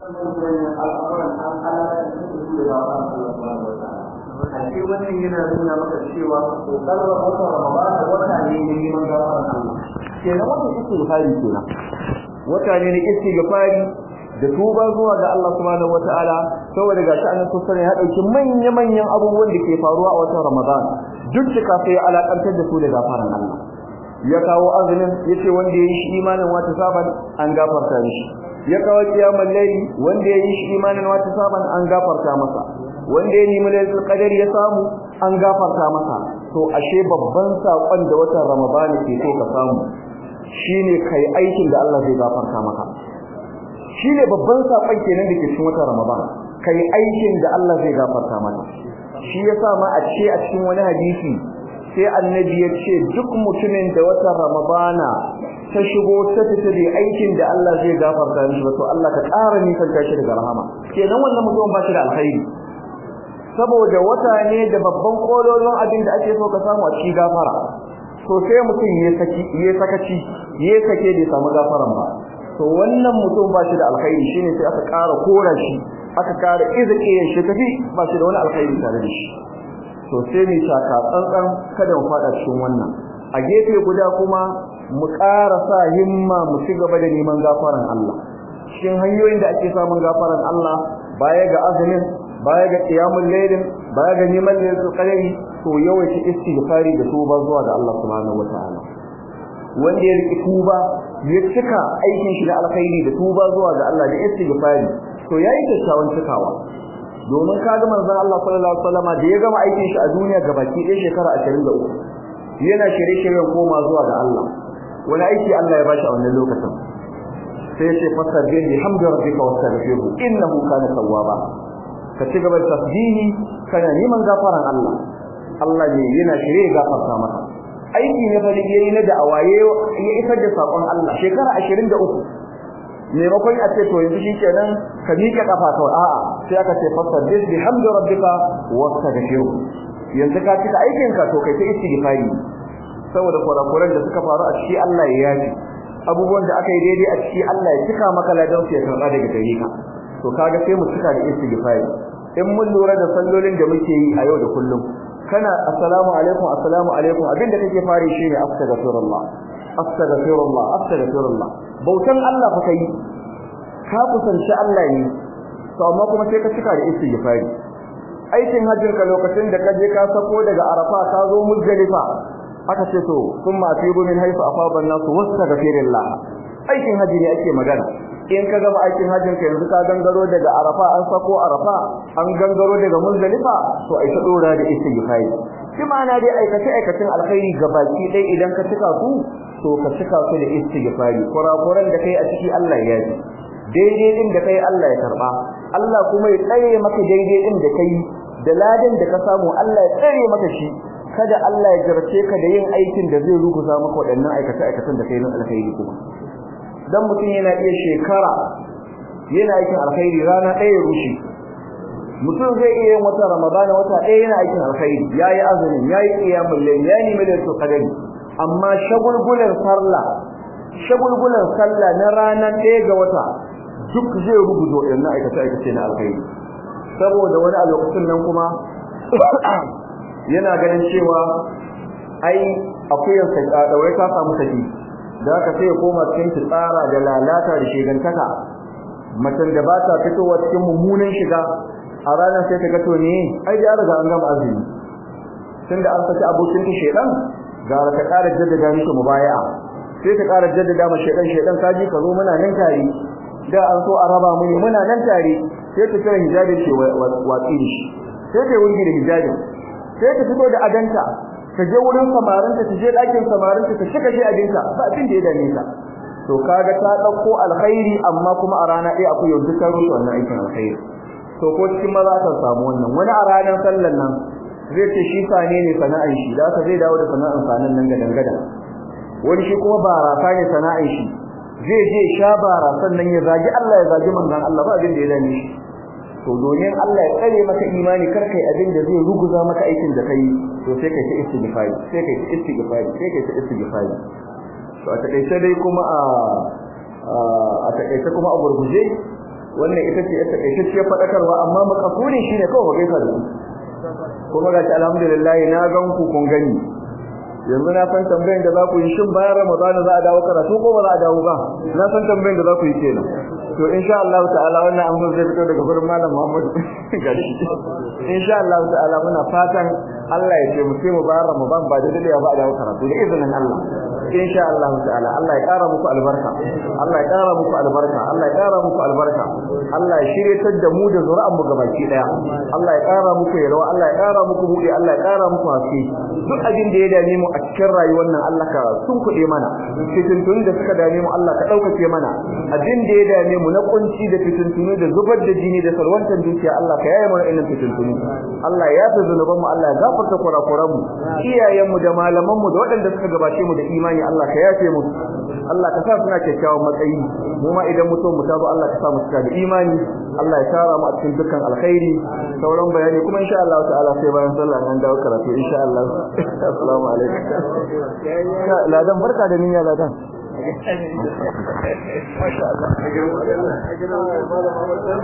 Ashe wannan yana nuna maka cewa kokarin wata Ramadan da wata ne ne neman gafaran Allah. Kenan wata istighfari kenan. Wata ne na istighfari da tuba zuwa ga Allah subhanahu wataala saboda ga shi annabi sallallahu ya dauki manya manyan abubuwan da ke faruwa a watan Ramadan duk da sai ya alakantar da su da gafaran Allah. Ya kawo azumin yace wanda yayi shi imanin wata saban an gafarta mishi. Ya kawo kiyamul layli wanda yayi shi imanin wata saban an gafarta masa. wanda ya nemi lailatul qadar ya samu an gafarta masa to ashe babban sakon da watan ramadan ke so ka samu shine kai aikin da Allah zai gafarta maka shine babban sakon kenan da ke cikin watan ramadan kai aikin da Allah zai gafarta maka shi yasa ma a ce a cikin wani hadisi sai annabi ya ce duk mutumin da watan ramadana ta shigo ta fita da aikin da Allah zai gafarta mishi to Allah ka ƙara nisan shi daga rahama kenan wannan mutum ba shi da alkhairi saboda wata ne da babban kololon abin da ake so ka samu a cikin gafara to sai mutum ya saki ya sakaci ya sake da samu gafaran ba to wannan mutum ba shi da alkhairi shine sai aka ƙara kora shi aka ƙara izike shi tafi ba shi da wani alkhairi tare da shi to sai mu taka tsantsan kada mu fada cikin wannan a gefe guda kuma mu ƙara sa himma mu ci gaba da neman gafaran Allah cikin hanyoyin da ake samun gafaran Allah baya ga azumin baya ga qiyamul laylin baya ga neman lailatul qadari to yawaita istighfari da tuba zuwa ga Allah subhanahu wataala wanda ya riki tuba ya cika aikin shi na alkhairi da tuba zuwa ga Allah da istighfari to yayi kyakkyawan cikawa domin kaga manzon Allah sallallahu alaihi wasallam da ya gama aikin shi a duniya gabaki ɗaya shekara 23 yana shirye-shiryen koma zuwa ga Allah wani aiki Allah ya bashi a wannan lokacin sai ce fasabbih bihamdi rabbika wastaghfirhu innahu kana tawwaba ka ci gaba da tasbihi kana neman gafaran Allah Allah ne yana shirye gafarta maka aiki ne fa yayi na da'awaye ya isar da sakon Allah shekara 23 maimakon a ce to yanzu shikenan ka miƙe kafa kawai a'a sai aka ce fasabbih bihamdi rabbika wastaghfirhu yanzu ka cika aikin ka to kai ta istighfari saboda kurakuran da suka faru a ciki Allah ya yaji abubuwan da aka yi daidai a ciki Allah ya cika maka ladan su ya karba daga gare ka to kaga sai mu cika da istighfari in mun lura da sallolin da muke yi a yau da kullum kana assalamu alaikum assalamu alaikum abinda kake fari shine astaghfirullah astaghfirullah astaghfirullah bautan Allah fa kai ka kusanci Allah ne to amma kuma sai ka cika da istighfari aikin hajjin ka lokacin da ka je ka sako daga arafa ka zo muzdalifa aka ce to kuma atibu min haifa afaba nasu wastaghfirullah aikin haji ne ake magana in ka gama aikin hajjin ka yanzu ka gangaro daga arafa an sako arafa an gangaro daga muzdalifa to ai ta dora da istighfari shi ma'ana dai aikace aikacin alkhairi gabaki dai idan ka cika su to ka cika su da istighfari kurakuran da kai a ciki Allah ya ji daidai din da kai Allah ya karba Allah kuma ya tsare maka daidai din da kai da ladan da ka samu Allah ya tsare maka shi kada Allah ya jarce ka da yin aikin da zai ruguza maka waɗannan aikace aikacen da kai na alkhairi kuma dan mutum yana iya shekara yana aikin alkhairi rana ɗaya ya rushe mutum zai iya yin wata ramadana wata ɗaya yana aikin alkhairi yayi azumin yayi qiyamul layl ya nemi da su kadari amma shagulgulan sallah shagulgulan sallah na ranar ɗaya ga wata duk zai rubuta waɗannan aikace aikace na alkhairi saboda wani a lokacin nan kuma yana ganin cewa ai akuyan sa daure ta samu saki da haka sai ya koma cikin tsara da lalata da shegantaka macen da ba ta fitowa cikin mummunan shiga a ranar sai ta ga to ne ai da riga an gama azumi tunda an saki abokin ta shedan ga ta ƙara jaddada miki mubaya'a sai ta ƙara jaddada ma shedan shedan kaji ka zo muna nan tare da an so a raba mu ne muna nan tare sai ta kira hijabi ce watsi da shi sai ta wurgi da hijabin sai ta fito da adanta ta je wurin samarinta ta je ɗakin samarinta ta cika shi abinta ba abin da ya dame ta to kaga ta ɗauko alkhairi amma kuma a rana ɗaya akwai yau dukkan rusu wannan aikin alkhairi to ko cikin maza ta samu wannan wani a ranar sallan nan zai ce shi sane ne sana'an shi da ka zai dawo da sana'an sanan nan gadan gadan wani shi kuma barasa ne sana'an shi zai je sha barasan nan ya zagi Allah ya zagi manzon Allah ba abin da ya dame shi to domin Allah ya tsare maka imani kar kai abin da zai ruguza maka aikin da kai to sai kai ta istighfari sai kai ta istighfari sai kai ta istighfari to a takeice dai kuma a a takeice kuma a gurguje wannan ita ce ita ce fadakarwa amma makasudin shine kawai gaisa da ku kuma ga alhamdulillah na gan ku kun gani yanzu na san tambayin da za ku yi shin bayan Ramadan za a dawo karatu ko ba za a dawo ba na san tambayin da za ku yi kenan to insha Allah ta'ala wannan amsar zai fito daga gurin malam Muhammad gashi insha Allah ta'ala muna fatan Allah ya ce mu sai mu bayan Ramadan ba da dole ba a dawo karatu da izinin Allah insha Allah ta'ala Allah ya kara muku albarka Allah ya kara muku albarka Allah ya kara muku albarka Allah ya shiryatar da mu da zuri'an mu gabaki daya Allah ya kara muku yalwa Allah ya kara muku buɗe Allah ya kara muku haske duk abin da ya dame mu a cikin rayuwar nan Allah ka sun kuɗe mana fitintuni da suka dame mu Allah ka ɗaukace mana abin da ya dame mu na kunci da fitintuni da zubar da jini da salwantar dukiya Allah ka yaye mana irin fitintuni Allah ya yafe zunuban mu Allah ya gafarta kurakuran mu iyayen mu da malaman mu da waɗanda suka gabace mu da imani Allah ka yafe mu Allah ka sa suna kyakkyawan matsayi mu ma idan mutum mu tazo Allah ka sa mu cika da imani Allah ya tara mu a cikin dukkan alkhairi sauran bayani kuma insha Allah ta'ala sai bayan sallah an dawo karatu insha Allah assalamu alaikum ladan barka da niyya ladan masha Allah